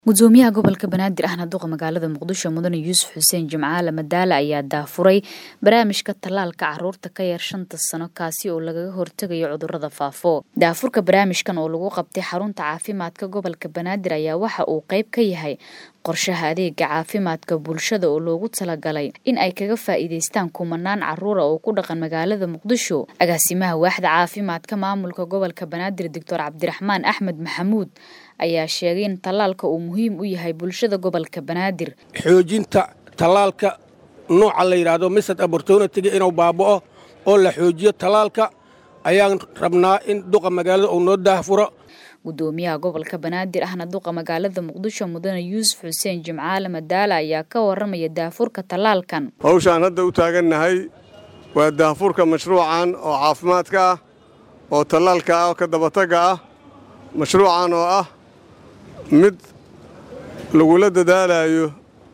gudoomiyaha gobolka banaadir ahna duqa magaalada muqdisho mudane yuusuf xuseen jimcaale madaale ayaa daafuray barnaamijka tallaalka caruurta ka yar shanta sano kaasi oo lagaga hortegayo cudurada faafo daafurka barnaamijkan oo lagu qabtay xarunta caafimaadka gobolka banaadir ayaa waxa uu qayb ka yahay qorshaha adeega caafimaadka bulshada oo loogu talagalay in ay kaga faa'iidaystaan kumanaan caruura oo ku dhaqan magaalada muqdisho agaasimaha waaxda caafimaadka maamulka gobolka banaadir doctor cabdiraxmaan axmed maxamuud ayaa sheegay in tallaalka uu muhiim u yahay bulshada gobolka banaadir xoojinta tallaalka nooca la yidhaahdo misad abortonitiga inuu baaba'o oo la xoojiyo tallaalka ayaan rabnaa in duqa magaalada uu noo daahfuro gudoomiyaha gobolka banaadir ahna duqa magaalada muqdisho mudane yuusuf xuseen jimcaale madaale ayaa ka waramaya daafurka tallaalkan hawshaan hadda u taagannahay waa daafurka mashruucan oo caafimaadka ah oo tallaalka ah oo ka dabatagga ah mashruucan oo ah mid lagula dadaalayo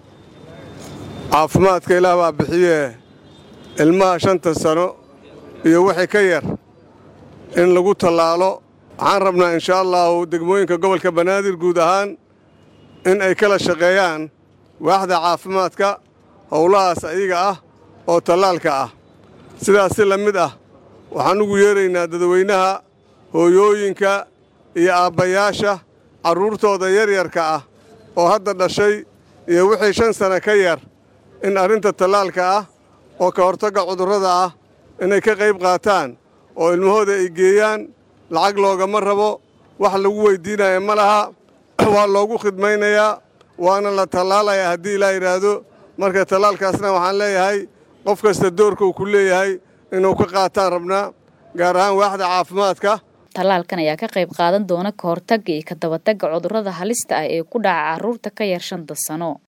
caafimaadka ilaah baa bixiyee ilmaha shanta sano iyo wixii ka yar in lagu tallaalo waxaan rabnaa inshaa allaahu degmooyinka gobolka banaadir guud ahaan in ay kala shaqeeyaan waaxda caafimaadka howlahaas ayaga ah oo tallaalka ah sidaas si la mid ah waxaan ugu yeeraynaa dadweynaha hooyooyinka iyo aabbayaasha carruurtooda yaryarka ah oo hadda dhashay iyo wixii shan sana ka yar in arrinta tallaalka ah oo ka hortagga cudurrada ah inay ka qayb qaataan oo ilmahooda ay geeyaan lacag loogama rabo wax lagu weyddiinaya ma laha waa loogu khidmaynayaa waana la tallaalayaa haddii ilaa yidhaahdo marka tallaalkaasna waxaan leeyahay qof kasta doorka uu ku leeyahay inuu ka qaataan rabnaa gaar ahaan waaxda caafimaadka tallaalkan ayaa ka qayb qaadan doona ka hortagga iyo ka dabatagga cudurrada halista ah ee ku dhaca carruurta ka yar shanta sano